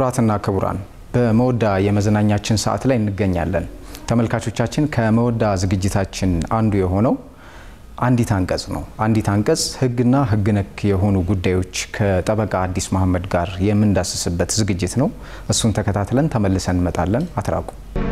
ክቡራትና ክቡራን በመወዳ የመዝናኛችን ሰዓት ላይ እንገኛለን። ተመልካቾቻችን ከመወዳ ዝግጅታችን አንዱ የሆነው አንዲት አንቀጽ ነው። አንዲት አንቀጽ ሕግና ሕግ ነክ የሆኑ ጉዳዮች ከጠበቃ አዲስ መሐመድ ጋር የምንዳስስበት ዝግጅት ነው። እሱን ተከታትለን ተመልሰን እንመጣለን። አትራቁ።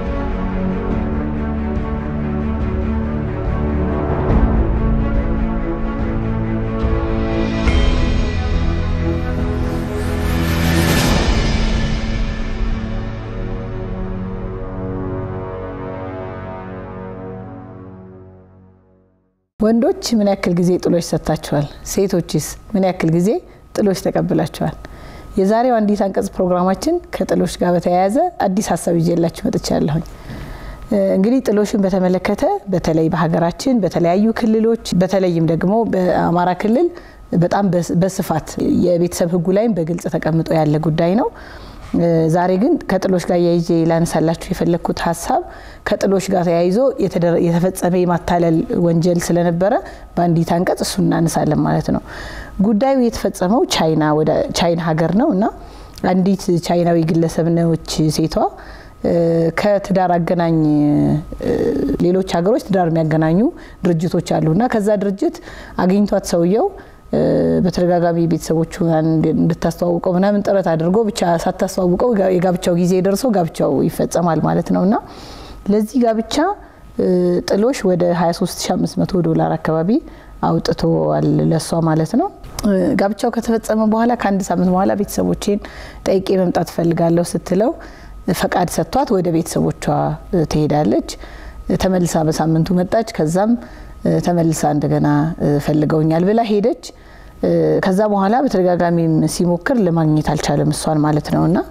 ወንዶች ምን ያክል ጊዜ ጥሎሽ ሰጥታችኋል? ሴቶችስ ምን ያክል ጊዜ ጥሎሽ ተቀብላችኋል? የዛሬው አንዲት አንቀጽ ፕሮግራማችን ከጥሎሽ ጋር በተያያዘ አዲስ ሀሳብ ይዤላችሁ መጥቻለሁኝ። እንግዲህ ጥሎሽን በተመለከተ በተለይ በሀገራችን በተለያዩ ክልሎች በተለይም ደግሞ በአማራ ክልል በጣም በስፋት የቤተሰብ ሕጉ ላይም በግልጽ ተቀምጦ ያለ ጉዳይ ነው። ዛሬ ግን ከጥሎሽ ጋር ያይዤ ላነሳላችሁ የፈለግኩት ሀሳብ ከጥሎሽ ጋር ተያይዞ የተፈጸመ የማታለል ወንጀል ስለነበረ በአንዲት አንቀጽ እሱ እናነሳለን ማለት ነው። ጉዳዩ የተፈጸመው ቻይና ወደ ቻይና ሀገር ነው እና አንዲት ቻይናዊ ግለሰብ ነች ሴቷ ከትዳር አገናኝ ሌሎች ሀገሮች ትዳር የሚያገናኙ ድርጅቶች አሉ እና ከዛ ድርጅት አግኝቷት ሰውየው በተደጋጋሚ ቤተሰቦቹ እንድታስተዋውቀው ምናምን ጥረት አድርጎ ብቻ ሳታስተዋውቀው የጋብቻው ጊዜ ደርሶ ጋብቻው ይፈጸማል ማለት ነው እና ለዚህ ጋብቻ ጥሎሽ ወደ 23500 ዶላር አካባቢ አውጥተዋል ለሷ ማለት ነው። ጋብቻው ከተፈጸመ በኋላ ከአንድ ሳምንት በኋላ ቤተሰቦቼን ጠይቄ መምጣት እፈልጋለሁ ስትለው ፈቃድ ሰጥቷት ወደ ቤተሰቦቿ ትሄዳለች። ተመልሳ በሳምንቱ መጣች። ከዛም ተመልሳ እንደገና ፈልገውኛል ብላ ሄደች። ከዛ በኋላ በተደጋጋሚም ሲሞክር ለማግኘት አልቻለም እሷን ማለት ነው እና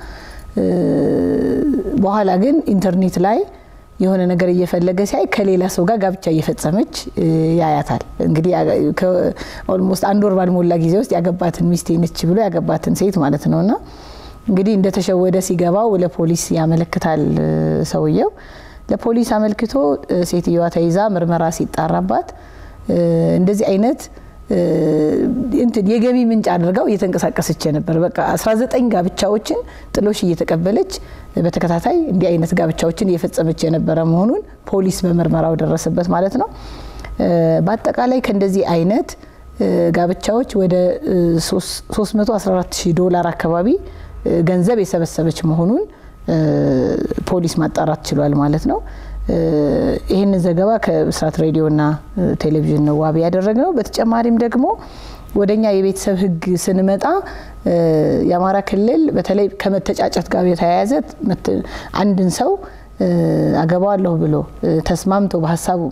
በኋላ ግን ኢንተርኔት ላይ የሆነ ነገር እየፈለገ ሲያይ ከሌላ ሰው ጋር ጋብቻ እየፈጸመች ያያታል። እንግዲህ ኦልሞስት አንድ ወር ባልሞላ ጊዜ ውስጥ ያገባትን ሚስቴ ነች ብሎ ያገባትን ሴት ማለት ነው እና እንግዲህ እንደተሸወደ ሲገባው ለፖሊስ ያመለክታል ሰውየው። ለፖሊስ አመልክቶ ሴትዮዋ ተይዛ ምርመራ ሲጣራባት እንደዚህ አይነት እንትን የገቢ ምንጭ አድርገው እየተንቀሳቀሰች ነበር። በቃ 19 ጋብቻዎችን ጥሎሽ እየተቀበለች በተከታታይ እንዲህ አይነት ጋብቻዎችን እየፈጸመች የነበረ መሆኑን ፖሊስ በምርመራው ደረሰበት ማለት ነው። በአጠቃላይ ከእንደዚህ አይነት ጋብቻዎች ወደ 314 ሺህ ዶላር አካባቢ ገንዘብ የሰበሰበች መሆኑን ፖሊስ ማጣራት ችሏል ማለት ነው። ይህንን ዘገባ ከብስራት ሬዲዮና ቴሌቪዥን ነው ዋቢ ያደረግነው። በተጨማሪም ደግሞ ወደኛ የቤተሰብ ሕግ ስንመጣ የአማራ ክልል በተለይ ከመተጫጨት ጋር የተያያዘ አንድን ሰው አገባዋለሁ ብሎ ተስማምቶ በሀሳቡ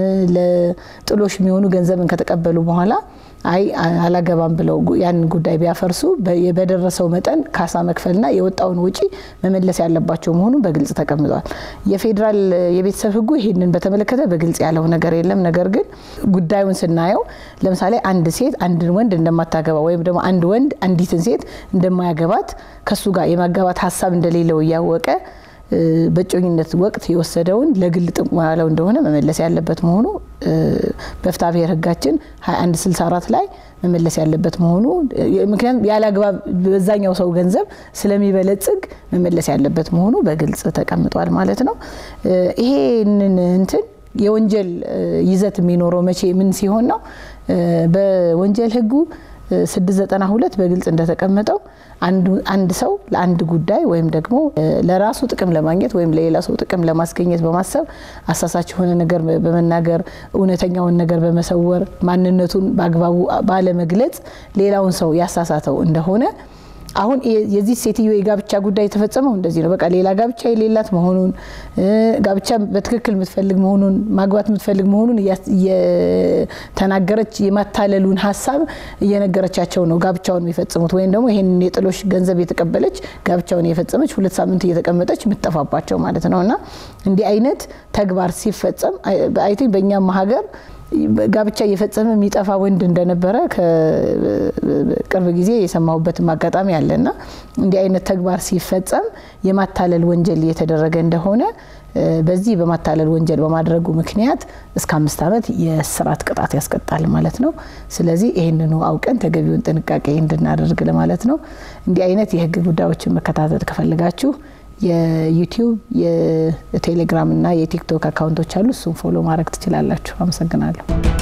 ለጥሎሽ የሚሆኑ ገንዘብን ከተቀበሉ በኋላ አይ አላገባም ብለው ያን ጉዳይ ቢያፈርሱ በደረሰው መጠን ካሳ መክፈልና የወጣውን ውጪ መመለስ ያለባቸው መሆኑን በግልጽ ተቀምጧል። የፌዴራል የቤተሰብ ሕጉ ይህንን በተመለከተ በግልጽ ያለው ነገር የለም። ነገር ግን ጉዳዩን ስናየው ለምሳሌ አንድ ሴት አንድን ወንድ እንደማታገባ ወይም ደግሞ አንድ ወንድ አንዲትን ሴት እንደማያገባት ከሱ ጋር የማጋባት ሀሳብ እንደሌለው እያወቀ በእጮኝነት ወቅት የወሰደውን ለግል ጥቅሙ ያለው እንደሆነ መመለስ ያለበት መሆኑ በፍትሐ ብሔር ሕጋችን 2164 ላይ መመለስ ያለበት መሆኑ ምክንያቱም ያለ አግባብ በዛኛው ሰው ገንዘብ ስለሚበለጽግ መመለስ ያለበት መሆኑ በግልጽ ተቀምጧል ማለት ነው። ይሄንን እንትን የወንጀል ይዘት የሚኖረው መቼ ምን ሲሆን ነው? በወንጀል ሕጉ 692 በግልጽ እንደተቀመጠው አንድ ሰው ለአንድ ጉዳይ ወይም ደግሞ ለራሱ ጥቅም ለማግኘት ወይም ለሌላ ሰው ጥቅም ለማስገኘት በማሰብ አሳሳች የሆነ ነገር በመናገር እውነተኛውን ነገር በመሰወር ማንነቱን በአግባቡ ባለመግለጽ ሌላውን ሰው ያሳሳተው እንደሆነ አሁን የዚህ ሴትዮ የጋብቻ ጉዳይ የተፈጸመው እንደዚህ ነው። በቃ ሌላ ጋብቻ የሌላት መሆኑን ጋብቻ በትክክል የምትፈልግ መሆኑን ማግባት የምትፈልግ መሆኑን እየተናገረች የማታለሉን ሀሳብ እየነገረቻቸው ነው ጋብቻውን የሚፈጽሙት ወይም ደግሞ ይህንን የጥሎሽ ገንዘብ የተቀበለች ጋብቻውን የፈጸመች ሁለት ሳምንት እየተቀመጠች የምትጠፋባቸው ማለት ነው እና እንዲህ አይነት ተግባር ሲፈጸም አይ ቲንክ በእኛም ሀገር ጋብቻ እየፈጸመ የሚጠፋ ወንድ እንደነበረ ከቅርብ ጊዜ የሰማሁበትም አጋጣሚ አለና እንዲህ አይነት ተግባር ሲፈጸም የማታለል ወንጀል እየተደረገ እንደሆነ በዚህ በማታለል ወንጀል በማድረጉ ምክንያት እስከ አምስት ዓመት የእስራት ቅጣት ያስቀጣል ማለት ነው። ስለዚህ ይህንኑ አውቀን ተገቢውን ጥንቃቄ እንድናደርግ ለማለት ነው። እንዲህ አይነት የህግ ጉዳዮችን መከታተል ከፈልጋችሁ የዩቲዩብ የቴሌግራም እና የቲክቶክ አካውንቶች አሉ። እሱም ፎሎ ማድረግ ትችላላችሁ። አመሰግናለሁ።